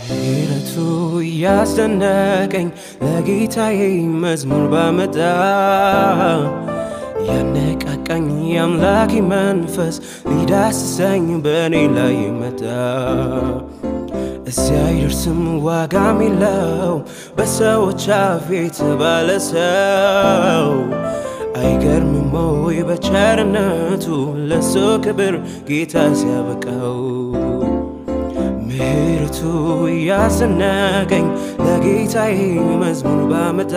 ምሕረቱ እያስደነቀኝ ለጌታዬ መዝሙር ባመጣ ያነቃቃኝ የአምላኬ መንፈስ ሊዳስሰኝ በእኔ ላይ መጣ። እዚያ አይደርስም ዋጋም የለው በሰዎች አፍ የተባለ ሰው አይገርምም ወይ በቸርነቱ ለሱ ክብር ጌታ ሲያበቃው ምሕረቱ እያስደነቀኝ ለጌታዬ መዝሙር ባመጣ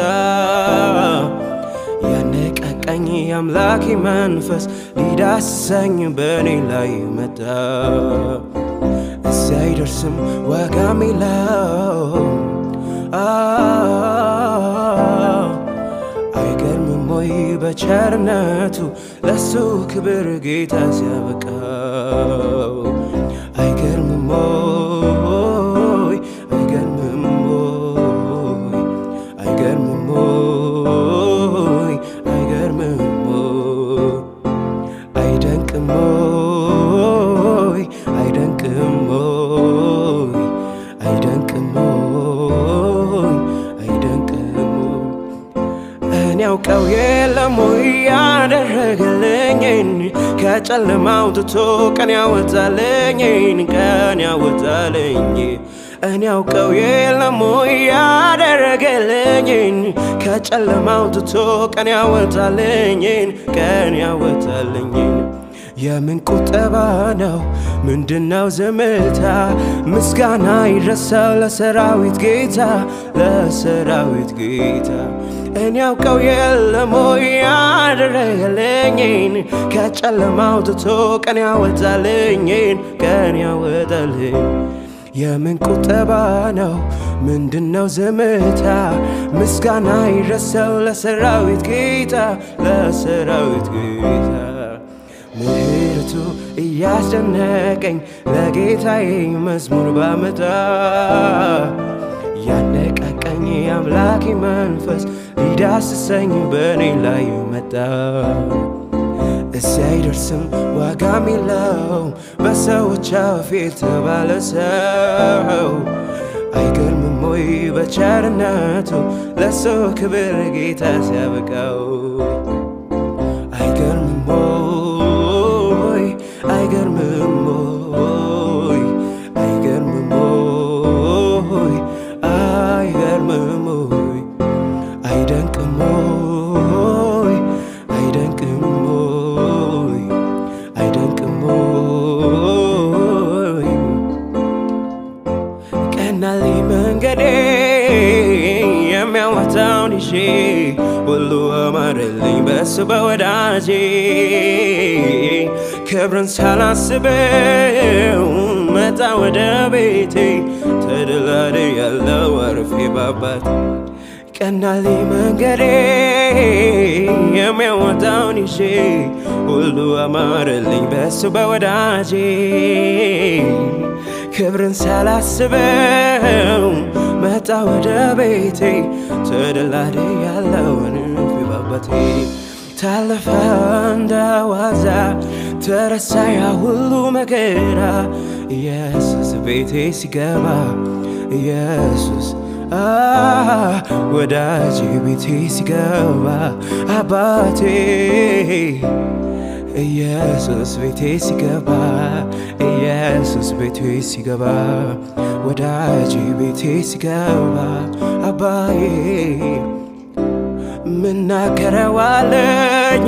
ያነቃቃኝ የአምላኬ መንፈስ ሊዳስሰኝ በእኔ ላይ መጣ። እዚያ አይደርስም ዋጋም የለው አይገርምም ወይ በቸርነቱ ለሱ ክብር ጌታ ሲያበቃው አይገርምም ወይ አይገርምም ወይ አይገርምም ወይ አይገርምም ወይ አይደንቅም ወይ አይደንቅም ወይ አይደንቅም ወይ አይደንቅም እኔ ያውቀው የለም ወይ ያደረገልኝን ከጨለማ አውጥቶ ቀን ያወጣልኝን ቀን ያወጣልኝ እኔ ያውቀው የለም ወይ ያደረገልኝን ከጨለማ አውጥቶ ቀን ያወጣልኝን ቀን ያወጣልኝን የምን ቁጠባ ነው? ምንድነው ዝምታ? ምስጋና ይድረሰው ለሰራዊት ጌታ ለሰራዊት ጌታ። እኔ ያውቀው የለም ወይ ያደረገልኝን ከጨለማ አውጥቶ ቀን ያወጣልኝን ቀን ያወጣልኝ የምን ቁጠባ ነው? ምንድነው ዝምታ? ምስጋና ይድረሰው ለሰራዊት ጌታ ለሰራዊት ጌታ። ምሕረቱ እያስደነቀኝ ለጌታዬ መዝሙር ባመጣ ያነቃቃኝ የአምላኬ መንፈስ ሊዳስሰኝ በእኔ ላይ መጣ። እዚያ አይደርስም ዋጋም የለው በሰዎች አፍ የተባለ ሰው አይገርምም ወይ በቸርነቱ ለሱ ክብር ጌታ ሲያበቃው አይገርምም ወይ አይገርምም ወይ አይገርምም ወይ አይገርምም ወይ አይደንቅም ወይ አይደንቅም ወይ አይደንቅም ወይ ቀናልኝ መንገዴ የሚያወጣውን ይዤ ሁሉ አማረልኝ በሱ በወዳጄ ክብርን ሳላስበው መጣ ወደ ቤቴ ተደላደ ያለው አርፌ ባባት ቀናልኝ መንገዴ የሚያወጣውን ይዤ ሁሉ አማረልኝ በሱ በወዳጄ ክብርን ሳላስበው መጣ ወደ ቤቴ ተደላደ ያለውን ፊባባቴ ታለፈ እንደ ዋዛ ተረሳ ያ ሁሉ መከራ ኢየሱስ ቤቴ ሲገባ ኢየሱስ ወዳጅ ቤቴ ሲገባ አባቴ ኢየሱስ ቤቴ ሲገባ ኢየሱስ ቤቴ ሲገባ ወዳጅ ቤቴ ሲገባ አባዬ ምናገረዋለኝ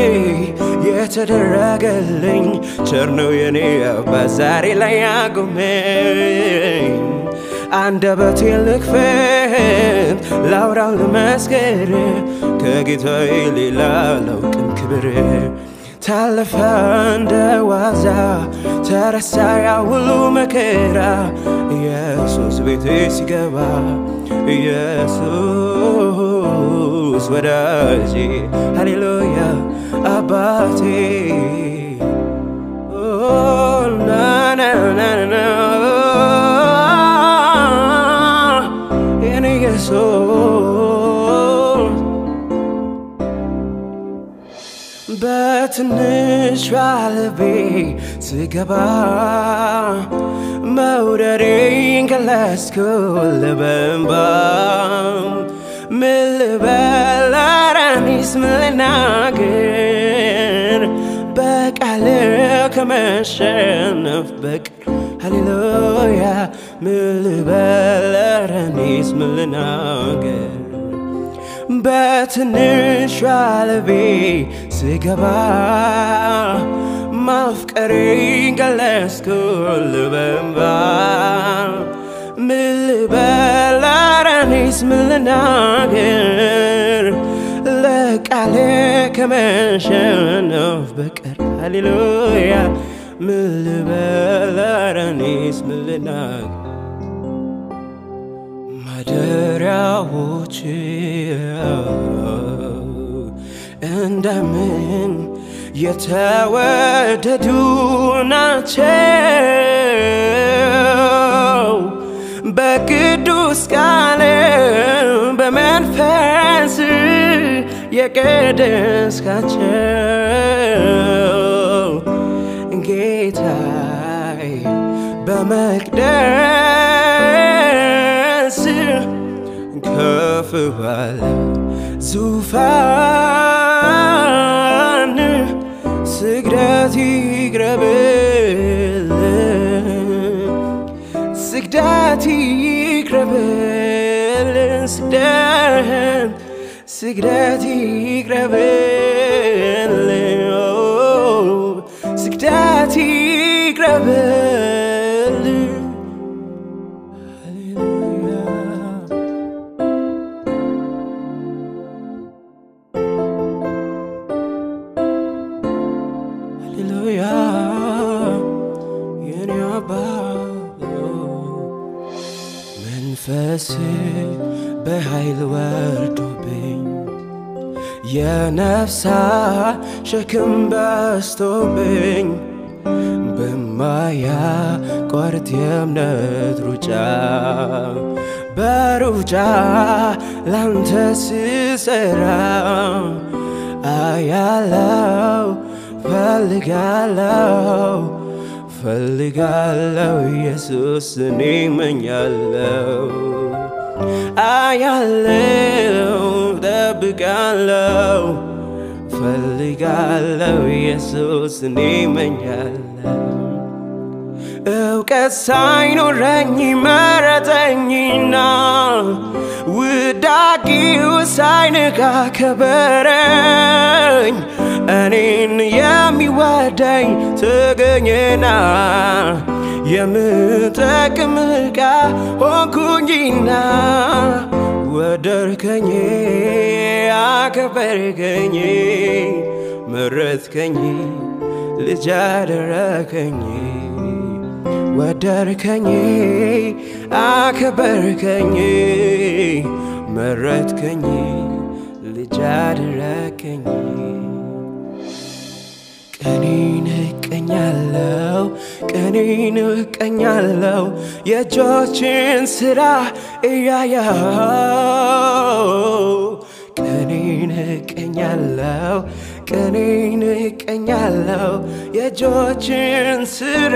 የተደረገልኝ ቸር ነው የኔ አባት ዛሬ ላይ ያቆመኝ አንደበቴ ልክፈት ላውራው ልመስክር ከጌታዬ ሌላ አላውቅም ክብር ታለፈ እንደ ዋዛ ተረሳ ያ ሁሉ መከራ ኢየሱስ ቤቴ ሲገባ ኢየሱስ ወዳጄ ሃሌሉያ አባቴ ኦ፣ ና ና ና ና የኔ ኢየሱስ በትንሿ ልቤ ስገባ መውደዴ ገለጽኩ ልበንባ ምን ልበል ኧረ እኔስ ምን ልናገር በቃል ከመሸነፍ በቀር ሃሌሉያ ምን ልበል ኧረ እኔስ ምን ልናገር በትንሿ ልቤ ስገባ ማፍቀሬ ገለጽኩ ልበንባ ምን ልበል ኧረ እኔስ ምን ልናገር ለቃሌ ከመሸነፍ በቀር ሃሌሉያ ምን ልበል ኧረ እኔስ ምን ልናገር ማደሪያዎች እንደምን የተወደዱ ናቸው በቅዱስ ቃል በመንፈስ የቀደስካቸው ጌታይ በመቅደስ ከፍ ባለ ዙፋን ስግደት ይቅረብል ስግደት ይቅረብል ስግደት ስግደት ይቅረብል ስግደት ይቅረብል ሃሌሉያ ሃሌሉያ የኔ አባት መንፈስ በኃይል ወርዶብኝ የነፍሳ ሸክም በስቶብኝ በማያቋርጥ የእምነት ሩጫ በሩጫ ላንተ ስሰራ አያለው ፈልጋለው ፈልጋለው ኢየሱስ እኔ መኛለው አያለው ጠብቃለው ፈልጋለው ኢየሱስ እኔ መኛለው እውቀት ሳይኖረኝ መረጠኝና ውዳቂው ሳይንካ ከበረኝ እኔን የሚወደኝ ተገኘና የምጠቅም ዕቃ ሆንኩኝና ወደድከኝ አከበርከኝ መረጥከኝ ልጅ አደረከኝ ወደድከኝ አከበርከኝ መረጥከኝ ልጅ አደረከኝ ቀኔን እቀኛለው ቀኔን እቀኛለው የእጆችን ስራ እያየው ቀኔን እቀኛለው ቀኔን እቀኛለው የእጆችን ስራ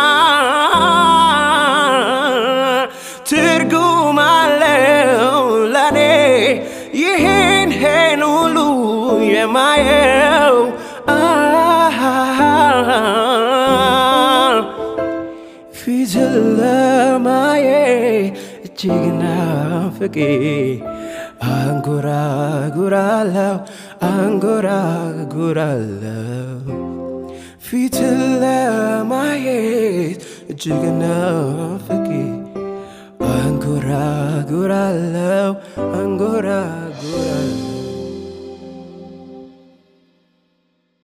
ትርጉም አለው ለኔ ይህን ሄን ሁሉ የማየው ፊት ለማየት እጅግ ናፍቄ አንጎራጉራለው አንጎራጉራለው ፊት ለማየት እጅግ ናፍቄ አንጎራጉራለው አንጎራጉራለው